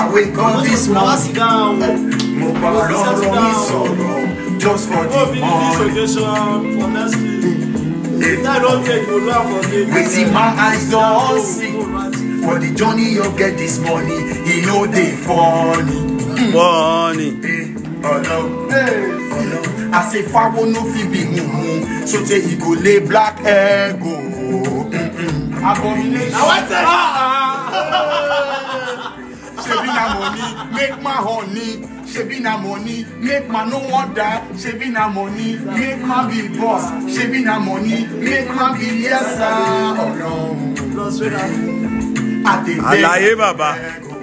I wake up this Wá morning. sìgá o. Mo bá lọ́rọ̀ mi sọ̀rọ̀ just for Go the be this money. occasion for next week. If that don't take, you go do am for me. Wetin my eyes don see for the journey you get this money, e no dey funny. Bọ́ọ̀nì. Eh, Ọlọ́run, Ọlọ́run, àṣefáwo no fit be mumu, so tey e go lay black hair go. Mm-mm. Abomination. Na wetin? Shebi na money, make my honey. Shebi na money, make man no wan die. Shebi na money, make man be boss. Shebi na money, make man be yes sir. Ọlọ́run, Plus, wait a minute. I dey beg Àlàyé bàbá. beg o.